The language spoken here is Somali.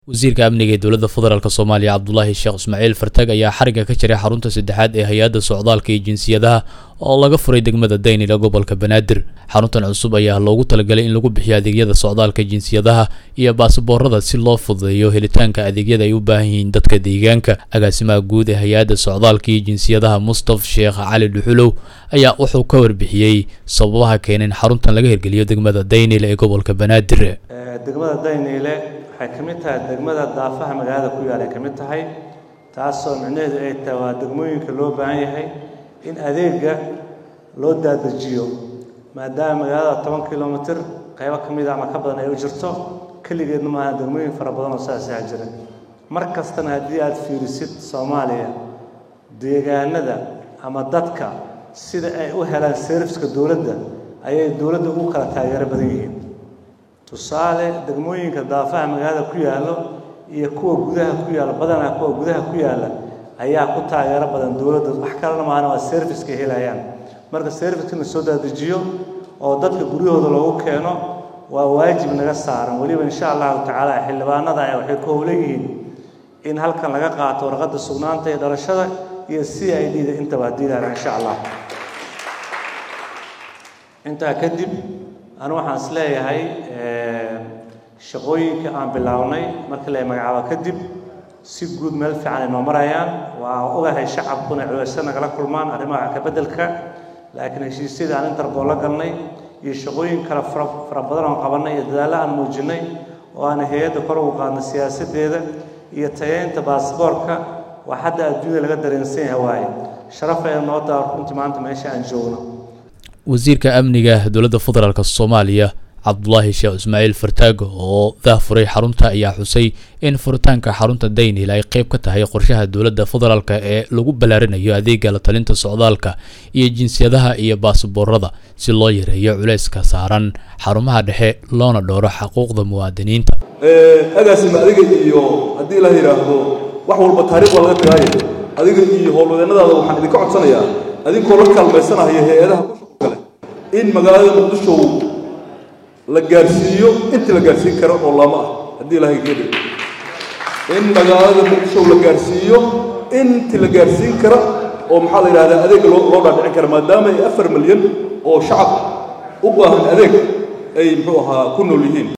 wasiirka amniga ee dowladda federaalk soomaaliya cabdulaahi sheekh ismaaciil fartag ayaa xarigga ka jiray xarunta saddexaad ee hay-adda socdaalka iyo jinsiyadaha oo laga furay degmada daynila gobolka banaadir xaruntan cusub ayaa loogu talagalay in lagu bixiyo adeegyada socdaalka jinsiyadaha iyo baasaboorada si loo fududeeyo helitaanka adeegyada ay u baahan yihiin dadka deegaanka agaasimaha guud ee hay-adda socdaalka iyo jinsiyadaha mustaf sheekh cali dhuxulow ayaa wuxuu ka warbixiyey sababaha keenay in xaruntan laga hirgeliyo degmada daynile ee gobolka banaadir degmada dayniile waxay ka mid tahay degmada daafaha magaalada ku yaal ay ka mid tahay taasoo micnaheedu ay tahay waa degmooyinka loo baahan yahay in adeega loo daadajiyo maadaama magaalada toban kilomitir qaybo ka mid a ama ka badan ay u jirto keligeedna maaha degmooyin fara badan oo saasaa jira mar kastana haddii aad fiirisid soomaaliya deegaanada ama dadka sida ay u helaan serviska dowladda ayay dowladda ugu kala taageero badan yihiin tusaale degmooyinka daafaha magaalada ku yaallo iyo kuwa gudaha ku yaalla badanaa kuwa gudaha ku yaalla ayaa ku taageero badan dowladda wax kalena maahana waa servicekay helayaan marka serviceka la soo daadajiyo oo dadka guryahooda loogu keeno waa waajib naga saaran weliba insha allahu tacaala xildhibaanada ay waxay ku howlan yihiin in halkan laga qaato warqadda sugnaanta iyo dhalashada iyo c i d da intaba haddii lahaa insha allah intaa kadib anu waxaan is leeyahay shaqooyinka aan bilownay markii la magacaabo kadib si guud meel fiican ay noo marayaan waa ogahay shacabkuna culayso nagala kulmaan arrimaha kabeddelka laakiin heshiisyadii aan interbool la galnay iyo shaqooyin kale fara fara badan oon qabannay iyo dadaallo aan muujinay oo aan hay-adda kor ugu qaadnay siyaasaddeeda iyo tayeynta baasboorka waa hadda adduunyada laga dareensan yahay waaye sharaf ay noo daa runtii maanta meesha aan joogno wasiirka amniga dowladda federaalk soomaaliya cabdulaahi sheekh ismaaciil fartaago oo dahfuray xarunta ayaa xusay in furitaanka xarunta daynil ay qayb ka tahay qorshaha dowladda federaalk ee lagu ballaarinayo adeega la talinta socdaalka iyo jinsiyadaha iyo baasaboorada si loo yareeyo culayska saaran xarumaha dhexe loona dhowro xuquuqda muwaadiniinta agaasima adiga iyo haddii la yidhaahdo wax walba taariikh waa laga tagaaye adiga iyo howlwadeennadaada waxaan idinka codsanayaa adinkoo la kaalmaysanahaya hay-adaha ku shuqul kale in magaalada muqdisho la gaarsiiyo intii la gaarsiin karo oo lama ah haddii ilahay geeda in magaalada muqdisho la gaarsiiyo intii la gaarsiin kara oo maxaa la yidhahdaa adeega loo loo dhaadhicin kara maadaama ay afar milyan oo shacab u baahan adeeg ay muxuu ahaa ku nool yihiin